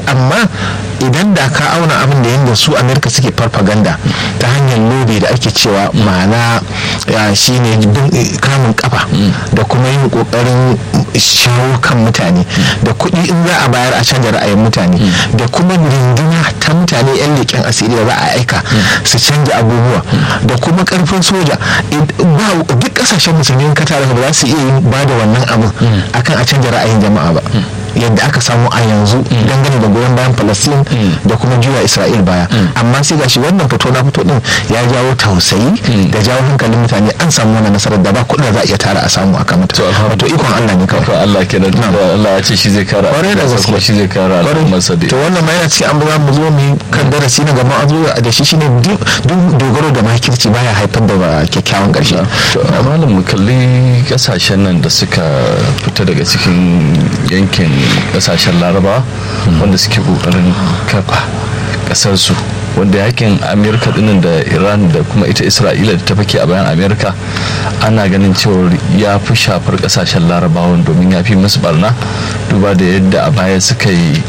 amma idan da ka auna abin da yadda su amerika suke farfaganda ta hanyar lobe da ake cewa ma'ana shine kamun kafa da kuma yin kokarin shawo kan mutane da kuɗi in za a bayar a canja ra'ayin mutane da kuma rinduna ta mutane 'yan leƙen asiri da za a aika su canja abubuwa da kuma karfin soja ba duk kasashen musulmi ka tare ba za su iya yin ba da wannan abin akan a canja ra'ayin jama'a ba yadda aka samu a yanzu dangane da goyon bayan palestine da kuma juya isra'il baya amma sai gashi wannan fito na fito din ya jawo tausayi da jawo hankalin mutane an samu wannan nasarar da ba kuɗin da za a iya tara a samu a kamata wato ikon allah ne kawai Allah kenan Allah ya ce shi zai kara kwarai da gaske kuma shi zai kara al'ummarsa da to wannan ma yana cikin an za mu zo mu kan darasi na gaba a zo da shi shine duk dogaro da makirci baya haifar da kyakkyawan ƙarshe to malam mu kalli kasashen nan da suka fita daga cikin yankin kasashen laraba wanda suke kokarin kafa kasar su wanda yakin amerika dinnan da iran da kuma ita isra'ila da ta fake a bayan amerika ana ganin cewa ya fi shafar kasashen larabawan domin ya fi musu barna duba da yadda a baya suka yi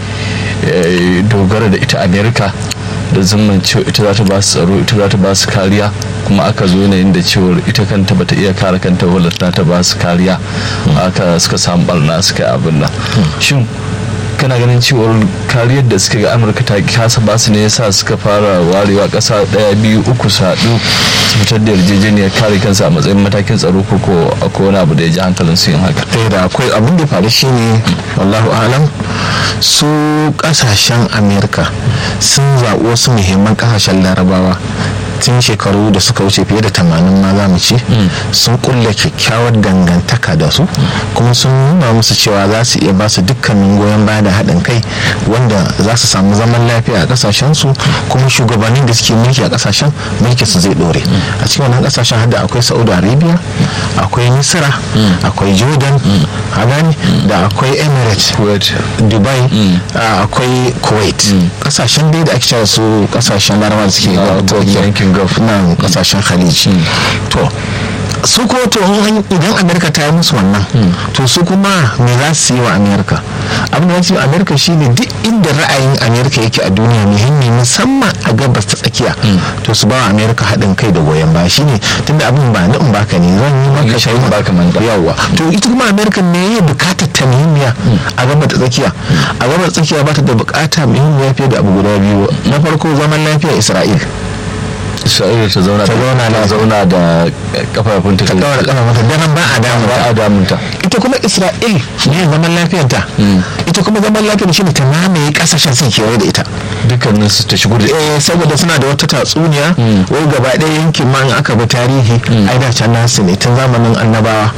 dogara da ita amerika da zaman cewa ita za ta ba su tsaro ita za ta ba su kariya kuma aka zo yanayin da cewar ita kanta bata iya kare kanta wadda ta ba su kariya aka suka samu barna suka yi abin nan shin kana ganin cewar kariyar da suka ga amurka ta kasa ba su ne yasa suka fara warewa kasa daya biyu uku su haɗu su fitar da yarjejeniyar kare kansu a matsayin matakin tsaro ko ko akwai wani abu da ya ji hankalin su yin haka da akwai abin da faru shine wallahu alam su kasashen amerika sun zaɓi wasu muhimman kasashen larabawa tun shekaru da suka wuce fiye da tamanin ma za mu ce sun kulle kyakkyawar dangantaka da su kuma sun nuna musu cewa za su iya ba su dukkanin goyon baya da haɗin kai wanda za su samu zaman lafiya a ƙasashen su kuma shugabannin da suke mulki a ƙasashen mulki su zai ɗore a cikin wannan ƙasashen hada akwai saudi arabia akwai misra akwai jordan gani da akwai emirates dubai akwai kuwait ƙasashen dai da ake cewa su ƙasashen larabawa da suke yankin gulf na kasashen khaliji to su ko to idan amerika ta yi musu wannan to su kuma me za su yi wa amerika abin da ce amerika shine duk inda ra'ayin amerika yake a duniya muhimmi musamman a gabas ta tsakiya to su ba wa amerika haɗin kai da goyon baya shine tunda abin ba na in baka ne zan yi maka shi baka man yawa to ita kuma amerika ne ya bukatar ta muhimmiya a gabas ta tsakiya a gabas ta tsakiya ba ta da bukata muhimmiya fiye da abu guda biyu na farko zaman lafiya isra'il isra'ila ta zauna ta zauna ta zauna da kafafunta ta daura kafafunta daren ba a damu ba a damunta ita kuma isra'il ne zaman lafiyarta ita kuma zaman lafiyar shi ne ta mamaye kasashen sun kewaye da ita dukkanin su ta shigo da eh saboda suna da wata tatsuniya wai gaba ɗaya yankin ma in aka bi tarihi ai da can nasu ne tun zamanin annabawa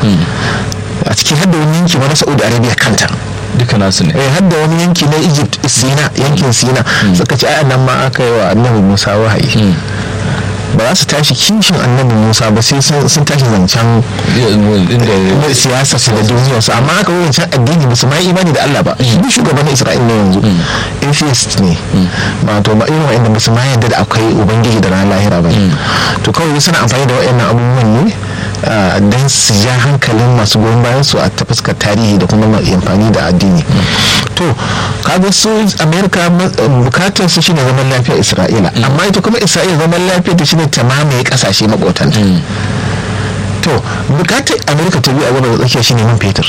a cikin hadda wani yanki ma na saudi arabia kanta duka nasu ne eh har da wani yanki na egypt sina yankin sina suka ce ai nan ma aka yi wa annabi musa wahayi ba za su tashi kishin annabi musa ba sai sun tashi zancen siyasa su da duniya su amma aka yi zancen addini ba su ma imani da allah ba shi shugaban isra'il ne yanzu atheist ne ba to ba irin wa'anda ba su ma yadda da akwai ubangiji da ranar lahira ba to kawai suna amfani da wa'annan abubuwan ne don su ja hankalin masu goyon bayan su a ta fuskar tarihi da kuma amfani da addini to kaga su amerika bukatar su shine zaman lafiyar isra'ila amma ita kuma isra'ila zaman lafiyar ta shine ta mamaye kasashe makotanta to bukatar amerika ta biyu a gaba da tsakiya shine man fetur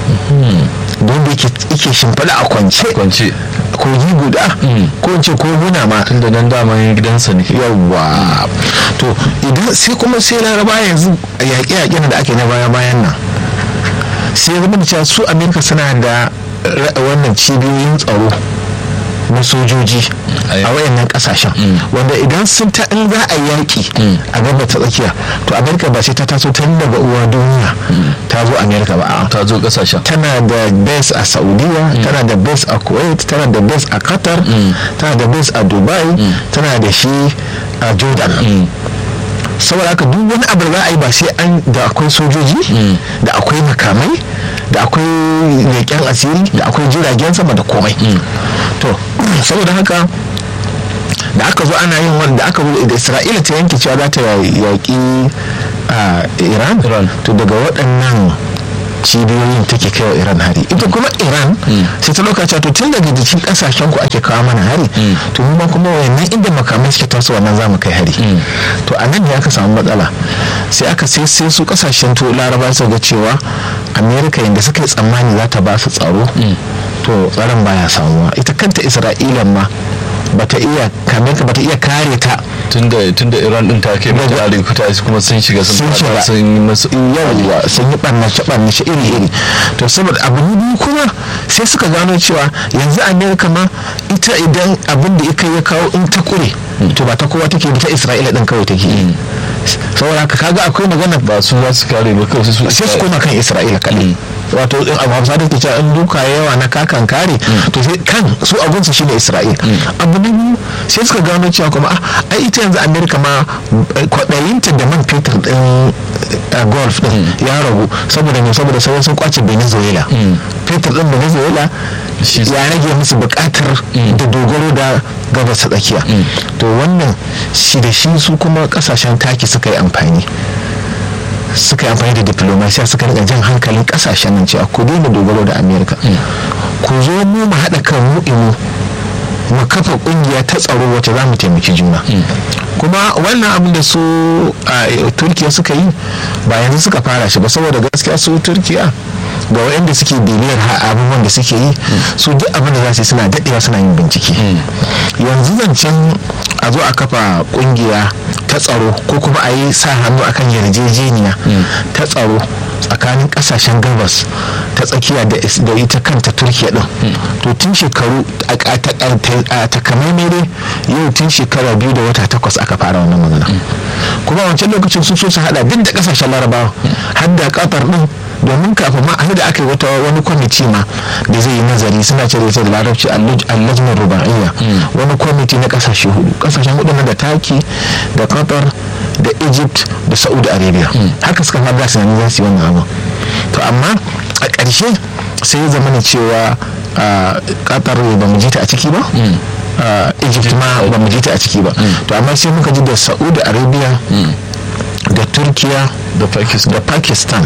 don da yake shimfiɗa a kwance kwance kogi guda ko ce koguna ma tunda nan daman gidansa ne yawwa to idan sai kuma sai laraba yanzu yaƙe-yaƙen da ake na baya-bayan nan sai zama da cewa su amerika suna da wannan cibiyoyin tsaro na sojoji a wayannan kasashen wanda idan sun ta in za a yaki a gaba ta tsakiya to amerika ba sai ta taso tun daga uwa duniya ta zo amerika ba ta zo kasashen tana da base a saudiya tana da base a kuwait tana da base a qatar tana da base a dubai tana da shi a jordan saboda haka duk wani abu da za a yi ba sai an da akwai sojoji da akwai makamai da akwai leƙen asiri da akwai jiragen sama da komai to saboda haka da aka zo ana yin wanda aka zo da isra'ila ta yanke cewa za ta yaƙi iran to daga waɗannan cibiyoyin take kai wa iran hari ita kuma iran sai ta lokaci to tun daga jikin kasashen ku ake kawo mana hari to mu ma kuma wayannan inda makamai suke taso wannan zamu kai hari to a nan ne aka samu matsala sai aka sai sai su kasashen to laraba su ga cewa america yanda suka yi tsammani za ta ba su tsaro to tsaron baya samuwa ita kanta isra'ila ma bata iya kamar bata iya kare ta tunda tunda iran din ta kai mata alikuta kuma sun shiga sun shiga sun yi masu yawa sun yi barnace barnace iri iri to saboda abu ne biyu kuma sai suka gano cewa yanzu amerika ma ita idan abin da ika ya kawo in ta kure to ba ta kowa take ta isra'ila din kawai take saboda haka kaga akwai magana ba su za su kare ba kawai su sai su koma kan isra'ila kaɗai wato in abu hausa da ke cewa in duka yawa na kakan kare to sai kan su abunsu shine isra'il abu na biyu sai suka gano cewa kuma ai ita yanzu amerika ma kwaɗayinta da man fetur din golf din ya ragu saboda ne saboda sauran sun kwace venezuela fetur din venezuela ya rage musu bukatar da dogaro da gabas tsakiya to wannan shi da shi su kuma kasashen taki suka yi amfani suka yi amfani da diplomasiya suka rika jan hankalin kasashen nan cewa ku daina dogaro da amerika ku zo mu mu haɗa kan mu imu mu kafa kungiya ta tsaro wacce za mu taimaki juna kuma wannan abin da su a turkiya suka yi ba yanzu suka fara shi ba saboda gaskiya su turkiya ga waɗanda suke bibiyar abubuwan da suke yi su duk abin da za su yi suna daɗewa suna yin bincike yanzu zancen a zo a kafa kungiya ta tsaro ko kuma a yi sa hannu akan yarjejeniya ta tsaro tsakanin kasashen gabas ta tsakiya da ita kanta turkiya din to tun shekaru a takamaimai dai yau tun shekara biyu da wata takwas aka fara wannan magana kuma wancan lokacin sun so su hada duk da kasashen larabawa har da kafar din domin kafin ma da aka yi wata wani kwamiti ma da zai yi nazari suna ce da da larabci allajmin ruba'iyya wani kwamiti na kasashe hudu kasashen hudu na da taki da qatar da egypt da saudi arabia haka suka fara su yanzu za su yi wannan abu to amma a ƙarshe sai ya zama ne cewa qatar ba mu ji ta a ciki ba egypt ma ba mu ji ta a ciki ba to amma sai muka ji da saudi arabia da turkiya da pakistan da pakistan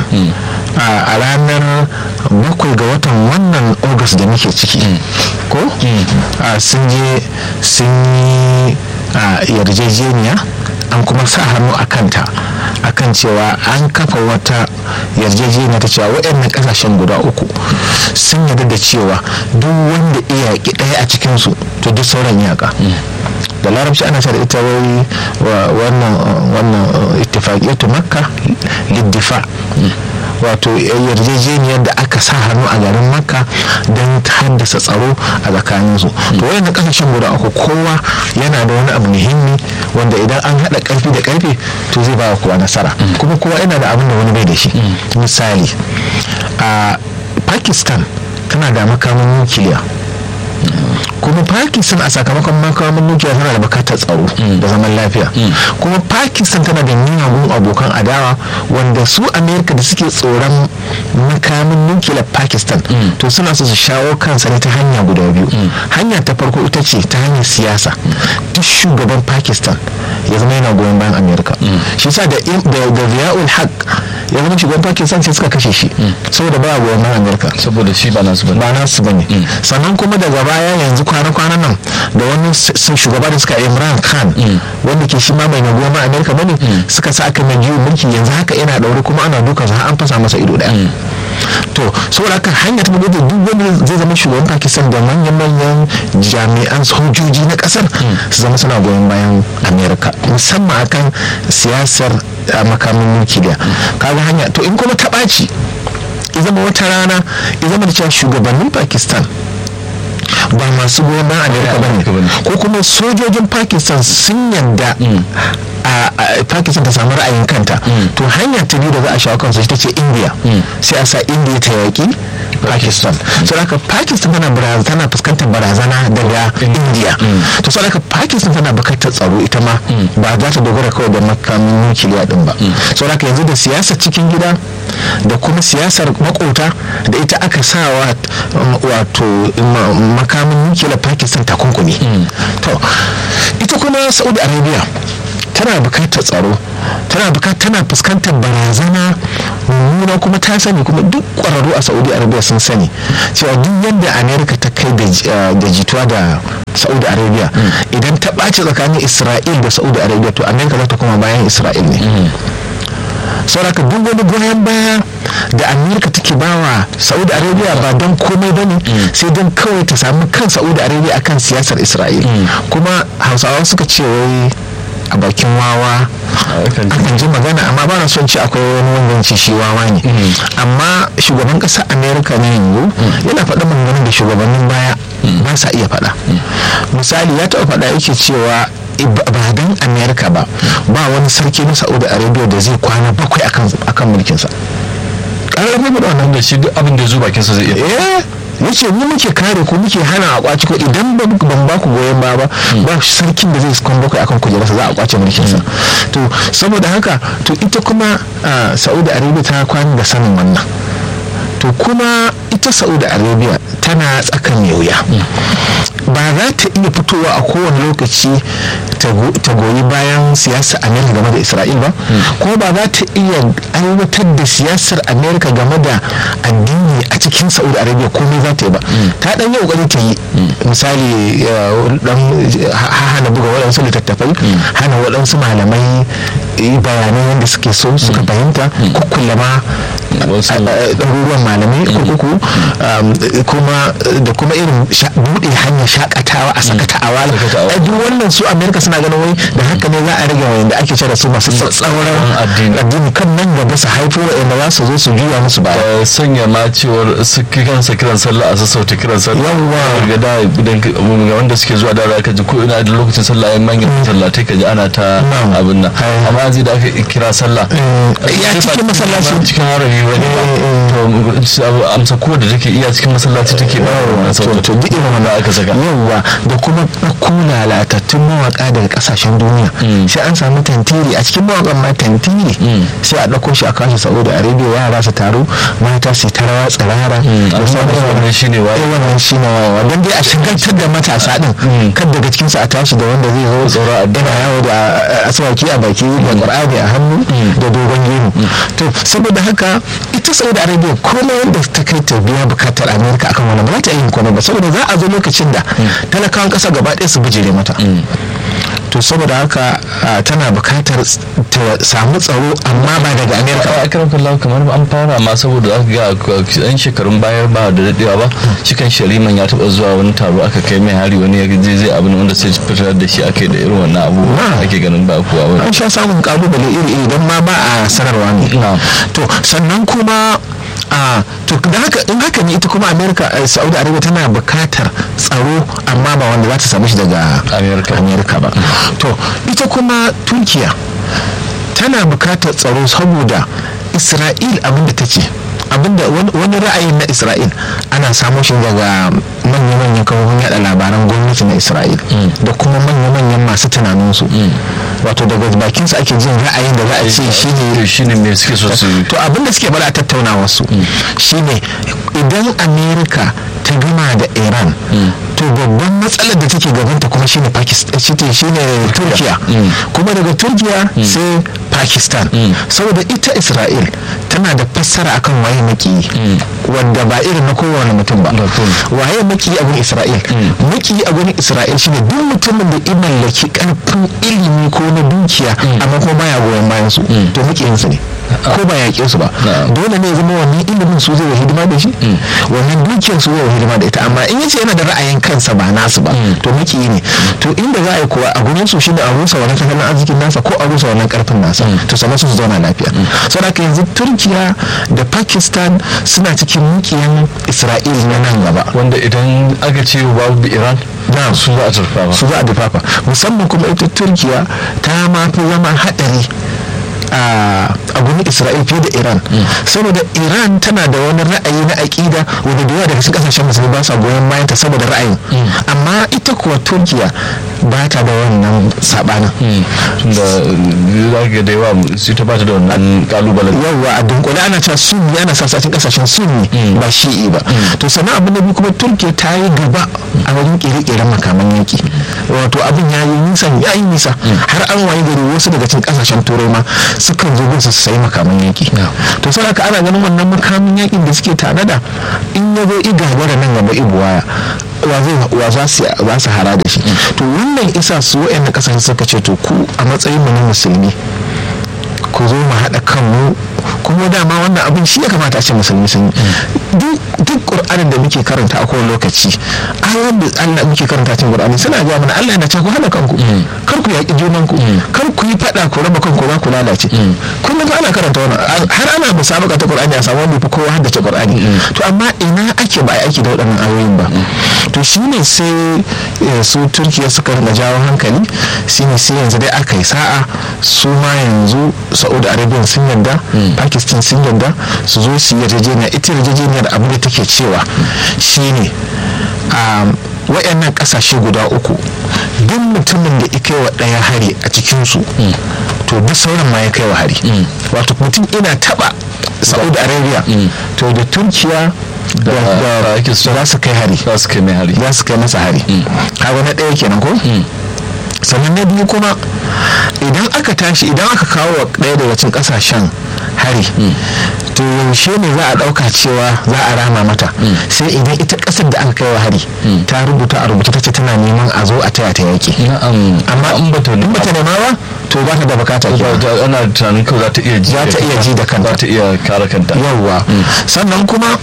a ranar bakwai ga watan wannan august da muke ciki ko sun je sun yi yarjejeniya an kuma sa hannu a kanta akan cewa an kafa wata yarjejeniya ta cewa waɗannan ƙasashen guda uku sun yarda da cewa duk wanda iyaki ɗaya a cikinsu to duk sauran iyaka da larabci ana da ita wai wannan wannan ittifaqiyatu makka liddifa wato yarjejeniyar da aka sa hannu a garin makka don haddasa tsaro a tsakanin su to wayannan kasashen guda uku kowa yana da wani abu muhimmi wanda idan an hada karfi da karfe to zai ba kowa nasara kuma kowa yana da abin da wani bai da shi misali a pakistan tana da makamin nukiliya kuma pakistan a sakamakon makamin nukiliya tana da bukatar tsaro da zaman lafiya kuma pakistan tana da miyagun abokan adawa wanda su amerika da suke tsoron makamin nukiliyar pakistan to suna so su shawo kansa ne ta hanya guda biyu hanya ta farko ita ce ta hanyar siyasa duk shugaban pakistan ya zama yana goyon bayan amerika shi sa da ziyaul haq ya zama shugaban pakistan sai suka kashe shi saboda ba goyon bayan amerika saboda shi ba nasu bane ba nasu bane sannan kuma daga baya yanzu kwana-kwanan nan da wani shugaba da suka imran khan wanda ke shi ma mai goyon bayan amerika bane suka sa aka mai jiyo mulki yanzu haka yana daure kuma ana duka har an fasa masa ido daya to saboda haka hanya ta bude duk wanda zai zama shugaban pakistan da manyan-manyan jami'an sojoji na kasar su zama suna goyon bayan amerika musamman akan siyasar makamin nukiliya kaga hanya to in kuma ta ɓaci ya zama wata rana ya zama da cewa shugabannin pakistan ba masu goyon bayan amerika ba ne ko kuma sojojin pakistan sun yadda a pakistan ta samu ra'ayin kanta to hanya ta biyu da za a shawo kansu ita ce india sai a sa india ta yaƙi pakistan so haka pakistan tana tana fuskantar barazana daga india to so haka pakistan tana bukatar tsaro ita ma ba za ta dogara kawai da makamin nukiliya din ba so haka yanzu da siyasar cikin gida da kuma siyasar makota da ita aka sawa wato makamin nukiliya pakistan takunkumi to ita kuma saudi arabia tana bukatar tsaro tana bukatar tana fuskantar barazana mummuna kuma ta sani kuma duk kwararru a saudi arabia sun sani cewa duk yadda america ta kai da jituwa da saudi arabia idan ta ɓaci tsakanin isra'il da saudi arabia to america za ta koma bayan isra'il ne sauraka duk wani goyon baya da amerika take bawa saudi arabia ba don komai ba ne sai don kawai ta samu kan saudi arabia akan siyasar isra'il kuma hausawa suka ce wai a bakin wawa akan ji magana amma ba na son ce akwai wani wanda ce shi wawa ne amma shugaban ƙasar amerika ne yanzu yana faɗa maganganun da shugabannin baya ba sa iya faɗa misali ya taɓa faɗa yake cewa ba don amerika ba ba wani sarki na saudi arabia da zai kwana bakwai akan mulkinsa ƙarar mai da wannan da shi duk abin da zo bakinsa zai iya yace ni muke kare ku muke hana a kwaci ko idan ban ba ku goyon ba ba ba sarkin da zai kwan bakwai akan kujerarsa za a kwace mulkinsa to saboda haka to ita kuma saudi arabia ta kwana da sanin wannan to kuma ita saudi arabia tana tsakan wuya ba za ta iya fitowa a kowane lokaci ta goyi bayan siyasar amerika game da isra'il ba ko ba za ta iya aiwatar da siyasar amerika game da addini a cikin saudi arabia komai za ta yi ba ta dan yi kokari ta yi misali dan hana buga waɗansu littattafai hana waɗansu malamai bayanai yadda suke so suka fahimta kukkulla ma ɗaruruwan malamai kurkuku kuma da kuma irin buɗe hanyar shakatawa a sakata a wala duk wannan su amerika suna ganin wai da haka ne za a rage wayan da ake cire su masu tsauran addini kan nan gaba su haifo wa'anda za su zo su juya musu ba sanya ma cewar su kansa kiran sallah a sassauta kiran sallah yawwa ga da idan ga wanda suke zuwa da ka ji ko ina da lokacin sallah yan manyan sallatai ka ji ana ta abin nan amma yanzu da aka kira sallah ya cikin masallaci cikin harami wani to amsa ko da take iya cikin masallaci take ba wannan sautin to duk irin wannan aka saka yawwa da kuma ɗauko lalatattun mawaka daga kasashen duniya sai an samu tantiri a cikin mawakan ma tantiri sai a ɗauko shi a kashi saudi arabia yara su taru mata su ta rawa tsirara da sauran wannan shine wa wannan shine wayewa don dai a shigantar da matasa din kan daga cikin su a tashi da wanda zai zo tsoro a yana yawo da aswaki a baki da qur'ani a hannu da dogon gemu to saboda haka ita saudi arabia komai wanda ta kai ta biya bukatar amerika akan wannan ba za ta yi komai ba saboda za a zo lokacin da talakawan kasa gaba ɗaya su bijire mata to saboda haka tana bukatar ta samu tsaro amma ba daga amerika a karan kallon kamar an fara ma saboda aka ga yan shekarun bayar ba da dadewa ba shi kan shariman ya taba zuwa wani taro aka kai mai hari wani ya je zai abin wanda sai fitar da shi aka da irin wannan abu ake ganin ba kuwa wani an sha samun kalubale iri iri don ma ba a sanarwa ne to sannan kuma a to da haka in haka ne ita kuma america saudi arabia tana bukatar tsaro amma ba wanda za ta samu shi daga america ba to ita kuma turkiya tana bukatar tsaro saboda isra'il abinda ta ce abinda wani ra'ayin na isra'il ana samun shi daga manya-manyan kafofin yada labaran gwamnati na isra'il da kuma manya-manyan masu tunaninsu wato daga bakinsu ake jin ra'ayin da za a ce shine shine me suke so su to abinda suke bada tattaunawa su shine idan america ta gama da iran to babban matsalar da take gabanta kuma shine pakistan shine turkiya kuma daga turkiya sai pakistan saboda ita isra'il tana da fassara akan waye maki wanda ba irin na kowane mutum ba waye maki a gurin isra'il maki a gurin isra'il shine duk mutumin da ya mallaki karfin ilimi ko na dukiya amma kuma baya goyon bayan su to makiyinsu ne ko ba yaƙe su ba dole ne zama wannan ilimin su zai hidima da shi wannan dukiyar su zai hidima da ita amma in yace yana da ra'ayin kansa ba nasu ba to miki ne to inda za a yi kuwa a gurin su shine a rusa wannan tattalin arzikin nasa ko a rusa wannan karfin nasa to sannan su zauna lafiya saboda yanzu turkiya da pakistan suna cikin mukiyan isra'il na nan gaba wanda idan aka ce babu iran na su za a turfafa su za a dufafa musamman kuma ita turkiya ta ma fi zama haɗari a gurin isra'il fiye da iran saboda iran tana da wani ra'ayi na aƙida wanda da yawa daga cikin kasashen musulmi ba sa goyon bayan ta saboda ra'ayin amma ita kuwa turkiya ba ta da wannan sabanin da za ga da yawa su ta bata da wannan kalubalen yawwa a dunkule ana cewa sunni ana sa cikin kasashen sunni ba shi'i ba to sannan abin da biyu kuma turkiya ta yi gaba a wajen kere-keren makaman yaki wato abin ya yi nisa ya yi nisa har an waye gari wasu daga cikin kasashen turai ma sukan zo gun su sayi makaman yaki to sai haka ana ganin wannan makamin yakin da suke tanada in ya zo igagara nan gaba ibuwaya wa za su hara da shi to wannan isa su wa'yan kasashe suka ce to ku a matsayin mu na musulmi ku zo mu haɗa kanmu kuma dama wannan abin shi ya kamata a ce musulmi sun duk ƙur'anin da muke karanta a kowane lokaci ayoyin da Allah muke karanta cikin ƙur'ani suna ga mana Allah yana cewa ku haɗa kanku kar ku yaƙi junan ku kar ku yi faɗa ku raba kanku ba ku lalace kullum ana karanta wannan har ana musabaka ta ƙur'ani a samu wanda fi kowa haddace ƙur'ani to amma ina ake ba aiki da waɗannan ayoyin ba to shine sai su turkiya suka rinka jawo hankali shine sai yanzu dai aka yi sa'a su ma yanzu saudi arabia sun yarda pakistan sun yarda su zo su yarjejeniya ita yarjejeniyar abin da take cewa shine wayannan kasashe guda uku duk mutumin da ya kai wa ɗaya hari a cikinsu to duk sauran ma ya kai wa hari wato mutum ina taba saudi arabia to da turkiya da za su kai hari za su kai mai hari za su kai masa hari kaga na ɗaya kenan ko sannan na biyu kuma idan aka tashi idan aka kawo wa ɗaya daga cikin ƙasashen hari to yaushe ne za a ɗauka cewa za a rama mata sai idan ita ƙasar da aka kai wa hari ta rubuta a rubuta ta ce tana neman a zo a taya ta yaƙi amma in bata nema ba to ba ta da bukata ana tunanin kawai za ta iya ji za ta iya ji da kanta za ta iya kare kanta yawwa sannan kuma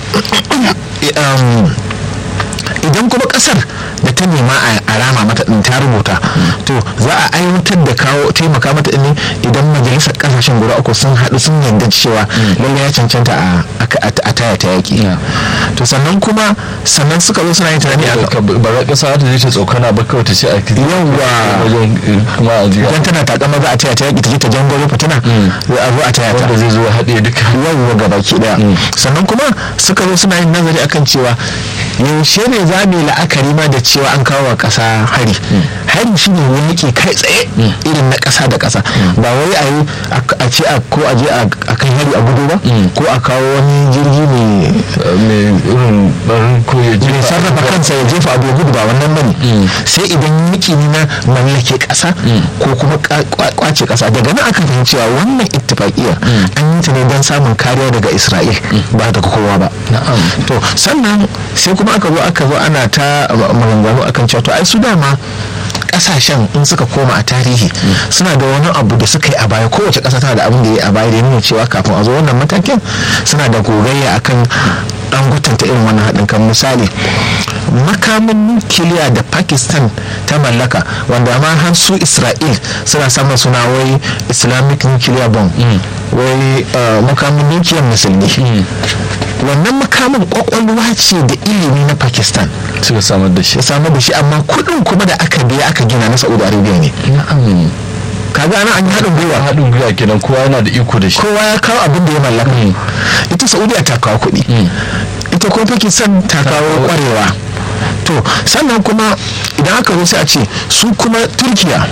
idan kuma kasar da ta nema a rama mata din ta rubuta to za a aiwatar da kawo taimaka mata din idan majalisar kasashen guda uku sun haɗu sun yarda cewa lallai ya cancanta a taya ta yaƙi to sannan kuma sannan suka zo suna yin tunani a ba za ƙasa ta je ta tsokana ba kawai ta ce a yawwa wajen kuma a jiya idan tana takama za a taya ta yaƙi ta je ta jangoro fitina za a zo a taya ta wanda zai zo haɗe duka yawwa gabaki ɗaya sannan kuma suka zo suna yin nazari akan cewa yaushe ne za mu yi la'akari ma da cewa an kawo wa ƙasa hari hari shi ne wani ke kai tsaye irin na ƙasa da ƙasa ba wai a yi a ce ko a je a kan hari a gudu ba ko a kawo wani jirgi mai irin barin ko ya mai sarrafa kansa ya jefa abu gudu ba wannan bane sai idan yaki ne na mallake ƙasa ko kuma kwace ƙasa daga nan aka fahimci cewa wannan ittifaqiyar an yi ta ne don samun kariya daga isra'il ba daga kowa ba to sannan sai kuma aka zo aka zo ana ta maganganu akan cewa to ai su dama kasashen in suka koma a tarihi suna da wani abu da suka yi a baya kowace kasa tana da abin da ya yi a baya da ya nuna cewa kafin a zo wannan matakin suna da gogayya akan dan gutanta irin wannan haɗin kan misali makamin nukiliya da pakistan ta mallaka wanda ma har su isra'il suna samun suna wai islamic nuclear bomb wai makamin nukiliyar musulmi wannan makamin kwakwalwa ce da ilimi na pakistan suka samar da shi samar da shi amma kudin kuma da aka biya aka gina na saudi arabia ne kaga ana an yi haɗin gwiwa haɗin gwiwa kenan kowa yana da iko da shi kowa ya kawo abin da ya mallaka ita saudiya ta kawo kuɗi ita kuma pakistan ta kawo kwarewa to sannan kuma idan aka zo sai a ce su kuma turkiya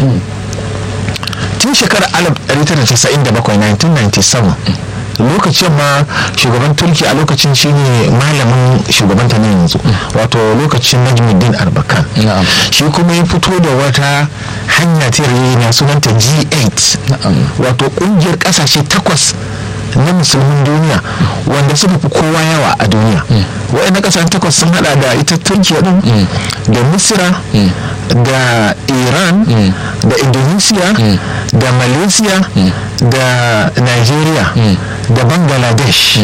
tun shekarar 1997 1997 lokacin ma shugaban turki a lokacin shine malamin shugabanta na yanzu wato lokacin najmuddin arbakan shi kuma ya fito da wata hanya ta na sunanta g8 wato kungiyar kasashe takwas na musulmin duniya wanda suka fi kowa yawa a duniya waɗanda ƙasashen takwas sun hada da ita turkiya din da misira da iran da indonesia da malaysia da nigeria da bangladesh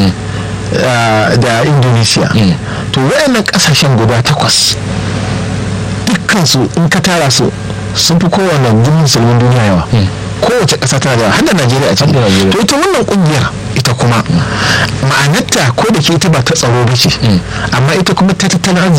da indonesia to waɗannan ƙasashen guda takwas dukkansu in ka tara su sun fi kowane musulmin duniya yawa kowace ƙasa tana da hada najeriya a cikin to ita wannan kungiyar ita kuma ma'anarta ko da ke ita ba ta tsaro ba ce amma ita kuma ta tattalin